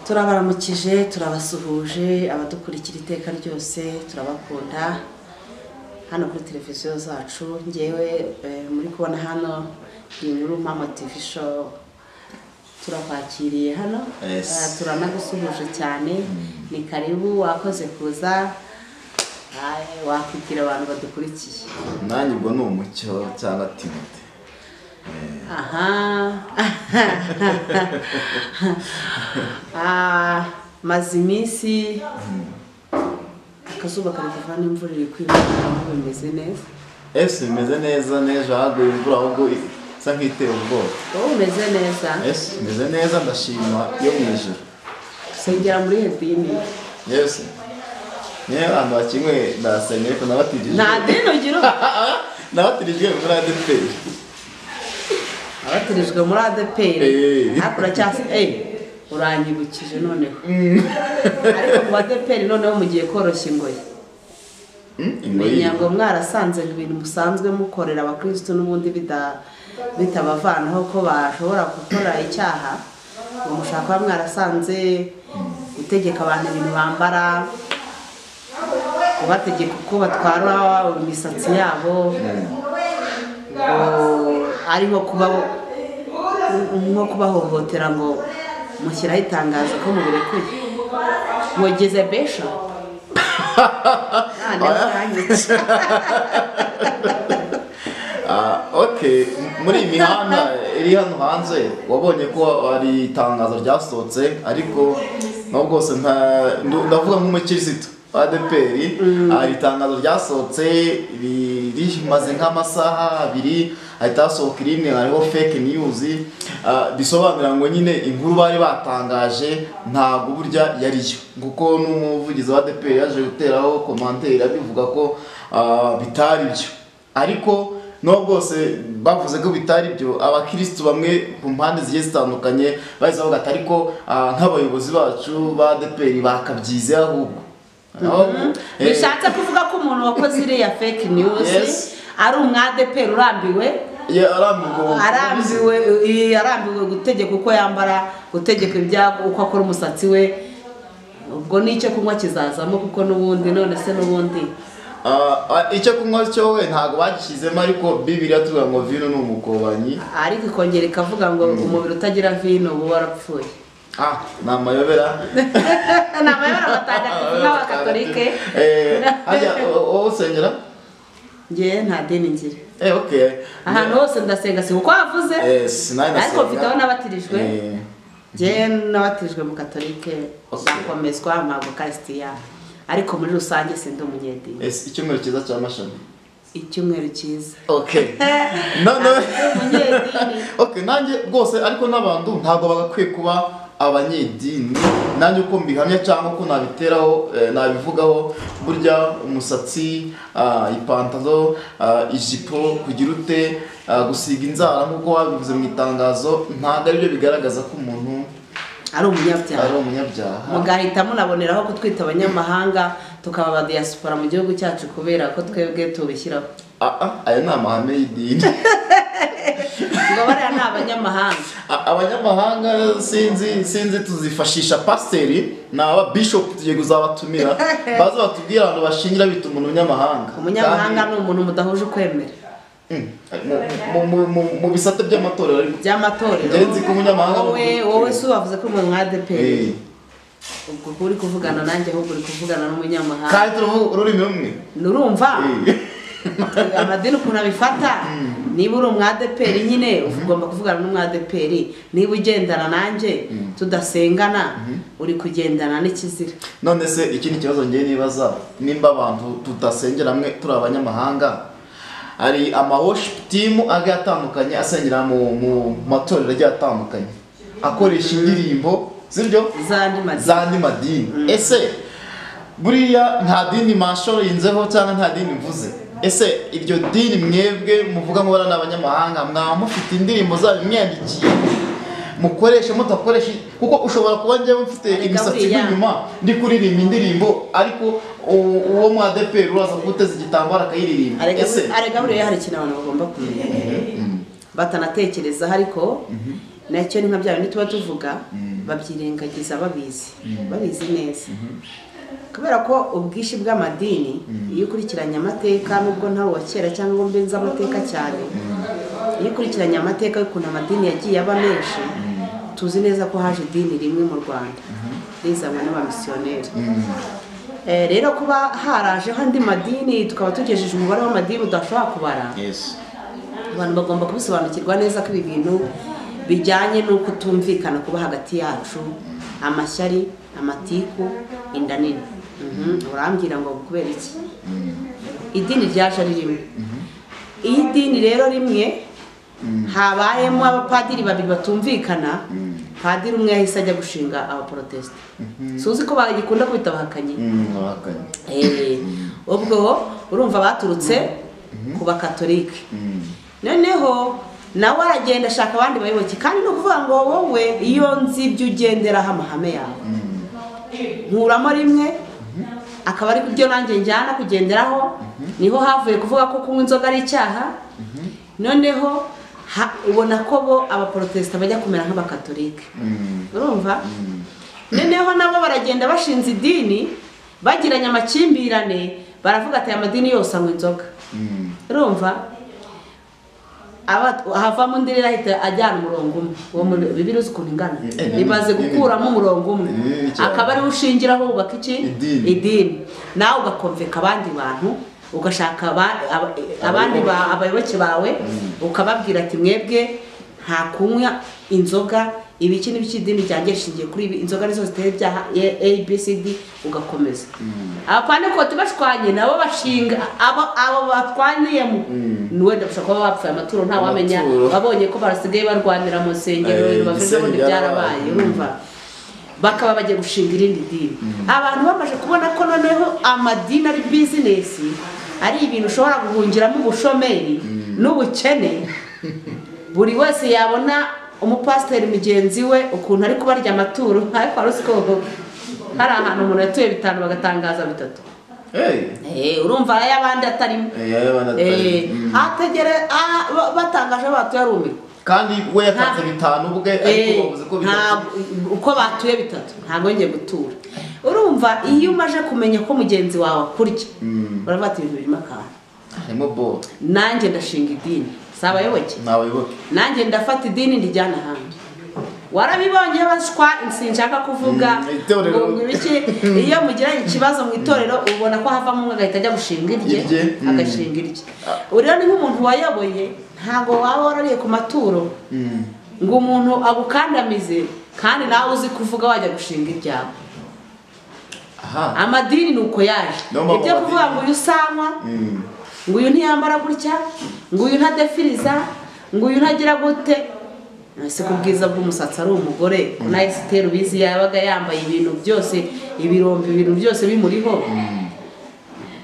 turabaramukije turabasuhuje abadukurikira iteka ryose turabakunda hano kuri televiziyo zacu ngewe eh, muri kubona hano ni muri mama tv show turakwakiriye hano Yes. Ah, turanagusuhuje cyane ni karibu wakoze kuza Ah, wakubwira abantu badukurikiye nanjye ubwo ni umucyo cyangwa timute aha Ah, maze iminsi akazuba kari kuva n'imvura iri kwibonera aho bimeze neza ese bimeze neza n'ejo haguye imvura ahubwo isa nk'iteye ubwoba wowe umeze neza ese bimeze neza ndashima yo mu ijoro sengera muri hedini yesi niyo abantu bakimwe ndasenga ariko nabatirijwe nta dini ugira nabatirijwe muri adeperi abatirijwe muri adeperi Eh. ariko uracyasi eyi uranyibukije noneho ariko mu badeperi noneho mugiye koroshya ingoyi menya ngo mwarasanze ibintu musanzwe mukorera abakristo n'ubundi bida- bitabavanaho ko bashobora gukora icyaha ngo mushaka kuba mwarasanze gutegeka abantu ibintu bambara kubategeka uko batwara imisatsi yabo ngo ariho kuba nko kubahohotera ngo mushyiraho itangazo ko mubirekuye wogeze besha nta Oya. ntiwanyitse Ah, okay muri iyi mihanda iri hano hanze wabonye ko hari itangazo ryasohotse ariko naho bwose nta ndu- ndavuga nk'umukirisitu wa adeperi hari itangazo ryasohotse ri- rimaze nk'amasaha abiri hahita hasohoka irindi hariho fake news ah, bisobanura ngo nyine inkuru bari batangaje ntabwo burya yariyo kuko n'umuvugizi wa adeperi yaje guteraho komanteri abivuga ko ah, bitari byo ariko nubwo bwose bavuze ko bitari byo abakirisitu bamwe ku mpande zigiye zitandukanye bahise bavuga ati ariko ah, nk'abayobozi bacu ba adeperi bakabyize ahubwo ahubwo eh, bishatse kuvuga ko umuntu wakoze iriya fake news Yes. ari umwadeperi urambiwe ye- arambiwe ubu- arambiwe eh, arambiwe gutegeka uko yambara gutegeka ibya- uko akora umusatsi we ubwo n'icyo kunywa kizazamo kuko n'ubundi none se n'ubundi Ah, ah, icyo kunywa cyo we ntabwo bagishyizemo ariko bibiriya tuvuga ngo vino ni umukobanyi ariko ikongera ikavuga ngo umubiri utagira vino uba warapfuye ah ni amayobera ni amayobera matagatifu nk'abakatolike Eh, hajya u- wowe usengera ngewe nta dini ngira Eh, okay ahantu hose ndasenga si uko havuze Yes, nanjye ariko ndasenga. mfite aho nabatirijwe Eh, njyewe n'abatirijwe mu katolike ndakomezwa ntabwo kasitiya ariko muri rusange sindi umunyedini yes, icyumweru cyiza cya mashami icyumweru cyiza okay none umunyedini okay nanjye rwose ariko n'abantu ntabwo bagakwiye kuba abanyedini nanjye uko mbihamya cyangwa uko nabiteraho eh, nabivugaho burya umusatsi ah, ipantaro ah, ijipo kugira ute ah, gusiga inzara nk'uko babivuze mu itangazo ntabwo ari byo bigaragaza ko umuntu ari ari umunyabyaha umunyabyaha mugahita munaboneraho kutwita abanyamahanga tukaba aba diaspora mu gihugu cyacu kubera ko twebwe tubishyiraho Ah, ah, aya ni amahame y'idini ngo bariya ni abanyamahanga A- abanyamahanga sinzi sinzi tuzifashisha pasiteri ni aba bishopu tugiye kuzabatumira baze batubwire ahantu bashingira bita umuntu umunyamahanga umunyamahanga ni umuntu mudahuje ukwemera Kandi, mm, mu- mu- mu- mu- mu bisate by'amatorero ariko by'amatorero Njye nzi ko umunyamahanga ari wowe umuntu- wowe si wavuze ko umuntu mwa adeperi Eh, ubwo kuba uri kuvugana nanjye ahubwo uri kuvugana n'umunyamahanga kandi turavuga ururimi rumwe nurumva Eh, amadini ukuntu abifata niba uri umwadeperi nyine ugomba kuvugana n'umwadeperi niba ugendana nanjye tudasengana uri kugendana n'ikizira none se ikindi kibazo ngiye nibaza nimba abantu tudasengera hamwe turi abanyamahanga hari amaworship team agiye atandukanye asengera mu mu matorero agiye atandukanye akoresha indirimbo sibyo zandi madini z'andi madini ese buriya nta dini mashorinzeho cyangwa nta dini mvuze ese iryo dini mwebwe muvuga ngo bariya ni abanyamahanga mwaba mufite indirimbo zanyu mwandikiye mukoreshe mudakoreshe kuko ushobora kuba njyewe mfite Ariko imisatsi buriya- nk'inyuma ndi kuririmba indirimbo ariko u- uwo mu adeperi uraza guteza igitambaro akayiririmba ese arega buriya hari ikintu abantu bagomba kumenya batanatekerezaho ariko nacyo ni nka bya bindi tuba tuvuga babyirengagiza babizi babizi neza kubera ko ubwinshi bw'amadini iyo ukurikiranye amateka nubwo ntawe wa kera cyangwa ngo mbenze amateka cyane iyo ukurikiranye amateka y'ukuntu amadini yagiye aba menshi tuzi neza ko haje idini rimwe mu rwanda rizanwa n'abamisiyoneri Eh, rero kuba harajeho andi madini tukaba tugejeje umubare w'amadini udashobora kubara yesi abantu bagomba kubisobanukirwa neza ko ibi bintu bijyanye n'uko tumvikana kuba hagati yacu amashyari amatiku inda nini Mhm, urambwira ngo kubera iki idini ryaje ari rimwe iyo idini rero rimwe habayemo abapadiri babiri batumvikana padiri umwe yahise ajya gushinga abaporotesite suzi ko bagikunda kubita abahakanyi Mm, wahakanye Eh, ubwo urumva baturutse ku bakatolike noneho nawe aragenda ashaka abandi bayoboke kandi ni ukuvuga ngo wowe iyo nzi ibyo ugenderaho amahame yawe nkuramo rimwe akaba ari byo nanjye njyana kugenderaho niho havuye kuvuga ko kunywa inzoga ari icyaha noneho ha- ubona ko bo abaporotesita bajya kumera nk'abakatolike Mm, urumva noneho nabo baragenda bashinze idini bagiranye amakimbirane baravuga ati aya madini yose anywa inzoga mm, urumva Aba- havamo undi rero ahita ajyana umurongo umwe uwo mu- bibiliya uzi ukuntu ingana Eh, bimaze gukuramo umurongo umwe Ni bibi cyane. akaba ariwo ushingiraho wubaka iki Idini. idini nawe ugakomveka abandi bantu ugashaka aba- aba- abandi ba- abayoboke bawe ukababwira ati mwebwe nta kunywa inzoga ibiki n'ibiki idini ryanjye rishingiye kuri ibi inzoga nizo zitera ibyaha A- A, B, C, D ugakomeza abapanekoti bashwanye nabo bashinga abo abo batwaniyemo ni wenda gushobora kuba bapfuye amaturo nta wamenya Amaturo. babonye ko barasigaye barwanira mu nsengero Eh, ibintu bavuze ngo Gisenyi ntibyarabaye byarabaye. urumva bakaba bagiye gushinga irindi dini abantu bamaze kubona ko noneho amadini ari bizinesi ari ibintu ushobora guhungiramo ubushomeri n'ubukene buri wese yabona umupasiteri mugenzi we ukuntu ari kubarya amaturo ariko wari uzi ko hari ahantu umuntu yatuye bitanu bagatangaza bitatu hey, Eh, urumva ay'abandi atarimo eh, yaba Eh, banatari. Mm. hategere ah, ba- batangaje batuye ari umwe kandi we yatanze bitanu ubwe ariko Eh, bavuze ko bitatu ntabwo- uko batuye bitatu ntabwo ngiye gutura urumva iyo umaze kumenya ko mugenzi wawe akurya uravuga ati ibintu birimo akantu harimo bo nanjye ndashinga idini si abayoboke ni abayoboke nanjye ndafata idini nrijyana ahandi warabibonye baswa sinshaka kuvuga Mm, itorero. ngo ngire iki iyo mugiranye ikibazo mu itorero ubona ko havamo umwe agahita ajya gushinga irye Irye, mm. agashinga irye rero ni nk'umuntu wayoboye ntabwo waba warariye ku maturo Mm, ngo umuntu agukandamize kandi nawe uzi kuvuga wajya gushinga ibyawe aha amadini ni uko yaje No mpamvu ibyo kuvuga amadini- ngo uyu usanywa Mm, ngo uyu ntiyambara gutya ngo uyu ntadefiriza ngo uyu ntagira gute ese ku bwiza bw'umusatsi ari umugore nawe sitera ubizi yabaga yambaye ibintu byose ibirombe ibintu byose bimuriho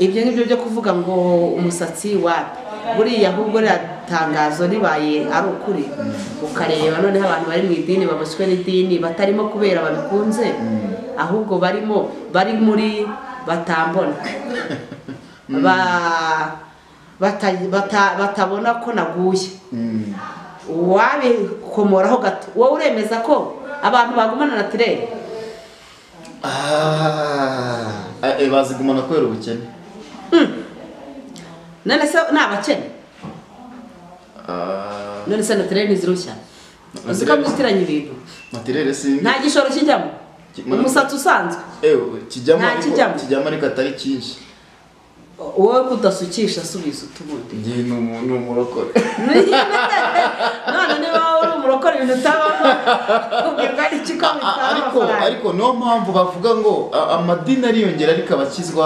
ibyo ngibyo byo kuvuga ngo umusatsi wapi buriya ahubwo ririya tangazo ribaye ari ukuri ukareba noneho abantu bari mu idini baboshywe n'idini batarimo kubera babikunze ahubwo barimo bari muri batambona ba- bata- bata- batabona ko naguye mm, wabikomoraho gato wowe uremeza ko abantu bagumana na tirere ah, eh, bazigumana kubera ubukene none se ni abakene Ah, none se na tirere ntizirushya uzi ko muzitiranya ibintu matirere si nta gishoro kijyamo Kimwe. umusatsi usanzwe ewe kijyamo Nta kijyamo. ariko kijyamo ariko atari cyinshi wowe kudasukisha subiza utubundi njye ni umu- ni umurokore none niba wowe uri umurokore ibintu utabamo ubwirwa n'iki ko A- bitwara ariko amafaranga ariko niyo mpamvu bavuga ngo a- amadini ariyongera ariko abakizwa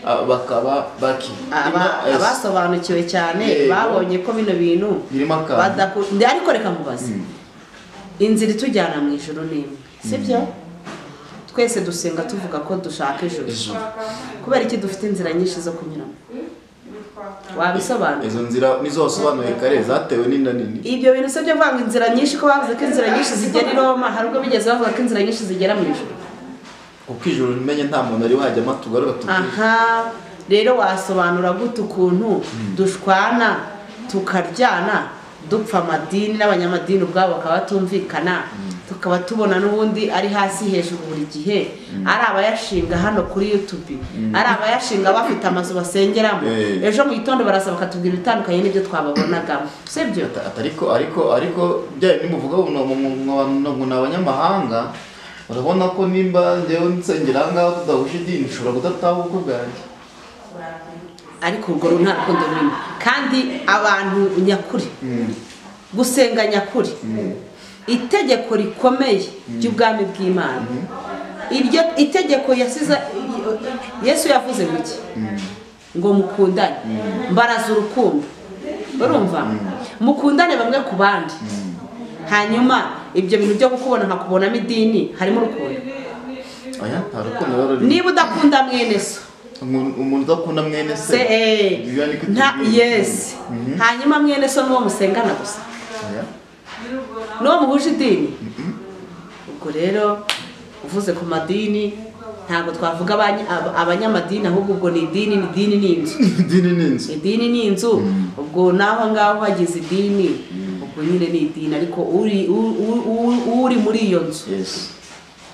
a, bakaba baki Aba- Yes. abasobanukiwe cyane Yego. babonye ko bino bintu birimo akantu Badaku- ndi- ariko reka mubaze inzira itujyana mu ijoro ni imwe sibyo twese dusenga tuvuga ko dushaka ijoro ijuru kubera iki dufite inzira nyinshi zo kunyuramo wabisobanura izo nzira nizo wasobanuye kare zatewe n'inda nini ibyo bintu se byo kuvuga ngo inzira nyinshi ko bavuze ko inzira nyinshi zigera i roma hari ubwo bigeze bavuga ko inzira nyinshi zigera mu ijuru kuko ijoro rimenye nta muntu ari wajyamo tugarura tugira aha rero wasobanura gute ukuntu dushwana tukaryana dupfa amadini n'abanyamadini ubwabo bakaba batumvikana tukaba tubona n'ubundi ari hasi hejuru buri gihe ari abayashinga hano kuri yutubi ari abayashinga bafite amazu basengeramo Eh. ejo mu gitondo baraza bakatubwira ibitandukanye n'ibyo twababonagamo si byo Ata- ariko ariko ariko bya bindi muvuga ngo ni- mu- mu- ngo ni abanyamahanga urabona ko nimba njyewe nsengera aha ngaha tudahuje idini ushobora kudataha ubukwe bwanjye ariko urwo ru- nta rukundo rurimo kandi abantu nyakuri Mm, gusenga nyakuri mm. itegeko rikomeye ry'ubwami bw'imana iryo itegeko yasize yesu yavuze guki ngo mukundane mbaraza urukundo urumva mukundane bamwe ku bandi hanyuma ibyo bintu byo kukubona nkakubonamo idini harimo urukundo oya nta rukundo rero rurimo. niba udakunda mwene so Umuntu- umuntu udakunda mwene se se eh, Bibiliya niko nta itubwira. yesi hanyuma mwene so n'uwo musengana gusa Oya. n'uwo muhuje idini ubwo rero uvuze ku madini ntabwo twavuga abany- ab- abanyamadini ahubwo ubwo ni idini ni idini ni inzu idini ni inzu idini ni inzu ubwo n'aho ngaho hagize idini ubwo nyine ni idini ariko uri u- u- u- uri muri iyo nzu Yes.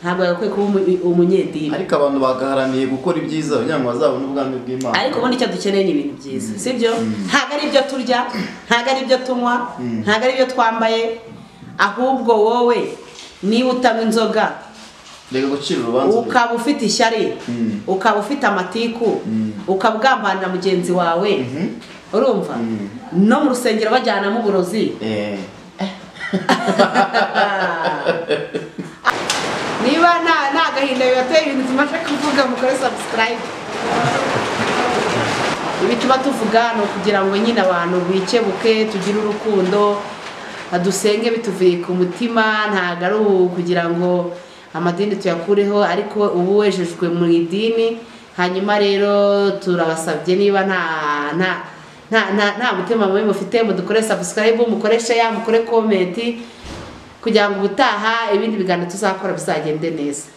ntabwo yagakwiye kuba umu- umunyedini ariko abantu bagaharaniye gukora ibyiza kugira ngo bazabone ubwami bw'imana ariko ubundi icyo dukeneye ni ibintu byiza sibyo ntabwo ari ibyo turya ntabwo ari ibyo tunywa ntabwo ari ibyo twambaye ahubwo wowe niba utanywa inzoga reka gucira urubanza ukaba ufite ishyari Mm. ukaba ufite amatiku ukaba ugambanira mugenzi wawe Mhm. urumva Mm. no mu rusengero bajyanamo uburozi Eh, niba nta nta gahinda bibateye ibintu tumaze kuvuga mukore sabusikarayibe ibi tuba tuvuga ni ukugira ngo nyine abantu bikebuke tugire urukundo dusenge bituvuye ku mutima ntabwo ari ubu kugira ngo amadini tuyakureho ariko ubu wejejwe mu idini hanyuma rero turabasabye niba nta nta nta nta- nta mutima mubi mufite mudukore sabusikarayibe mukoreshe ya mukore komenti kugira ngo ubutaha ibindi biganiro tuzakora bizagende neza